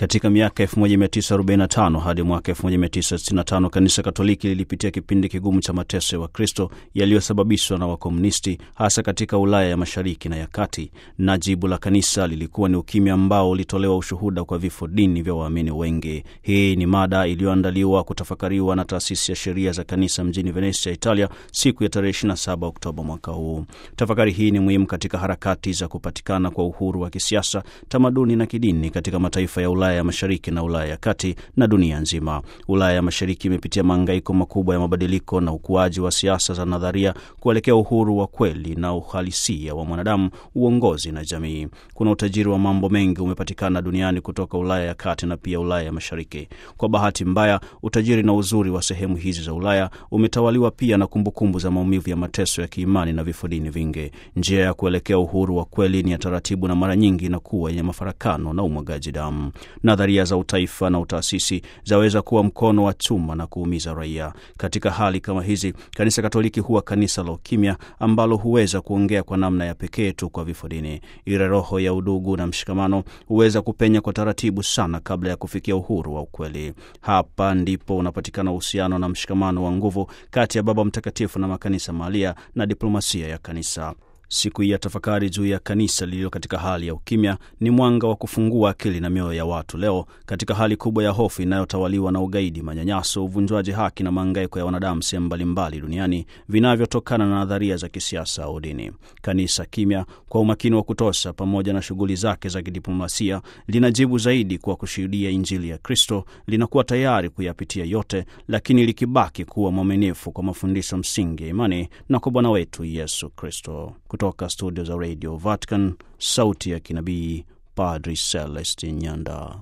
Katika miaka 1945 hadi mwaka 1965 kanisa Katoliki lilipitia kipindi kigumu cha mateso ya Wakristo yaliyosababishwa na wakomunisti hasa katika Ulaya ya mashariki na ya kati, na jibu la kanisa lilikuwa ni ukimya ambao ulitolewa ushuhuda kwa vifo dini vya waamini wengi. Hii ni mada iliyoandaliwa kutafakariwa na taasisi ya sheria za kanisa mjini Venesia, Italia, siku ya tarehe 27 Oktoba mwaka huu. Tafakari hii ni muhimu katika harakati za kupatikana kwa uhuru wa kisiasa, tamaduni na kidini katika mataifa ya Ulaya ya mashariki na Ulaya ya kati na dunia nzima. Ulaya ya mashariki imepitia mahangaiko makubwa ya mabadiliko na ukuaji wa siasa za nadharia kuelekea uhuru wa kweli na uhalisia wa mwanadamu, uongozi na jamii. Kuna utajiri wa mambo mengi umepatikana duniani kutoka Ulaya ya kati na pia Ulaya ya mashariki. Kwa bahati mbaya, utajiri na uzuri wa sehemu hizi za Ulaya umetawaliwa pia na kumbukumbu za maumivu ya mateso ya kiimani na vifo dini vingi. Njia ya kuelekea uhuru wa kweli ni ya taratibu na mara nyingi inakuwa yenye mafarakano na umwagaji damu. Nadharia za utaifa na utaasisi zaweza kuwa mkono wa chuma na kuumiza raia. Katika hali kama hizi, kanisa Katoliki huwa kanisa la ukimya ambalo huweza kuongea kwa namna ya pekee tu kwa vifo dini. Ile roho ya udugu na mshikamano huweza kupenya kwa taratibu sana kabla ya kufikia uhuru wa ukweli. Hapa ndipo unapatikana uhusiano na mshikamano wa nguvu kati ya Baba Mtakatifu na makanisa mahalia na diplomasia ya kanisa. Siku hii ya tafakari juu ya kanisa lililo katika hali ya ukimya ni mwanga wa kufungua akili na mioyo ya watu leo katika hali kubwa ya hofu inayotawaliwa na ugaidi, manyanyaso, uvunjwaji haki na maangaiko ya wanadamu sehemu mbalimbali duniani vinavyotokana na nadharia za kisiasa au dini. Kanisa kimya kwa umakini wa kutosha, pamoja na shughuli zake za kidiplomasia, linajibu zaidi kwa kushuhudia Injili ya Kristo. Linakuwa tayari kuyapitia yote, lakini likibaki kuwa mwaminifu kwa mafundisho msingi ya imani na kwa Bwana wetu Yesu Kristo. Kutoka studio za Radio Vatican, sauti ya kinabii, Padri Celestin Nyanda.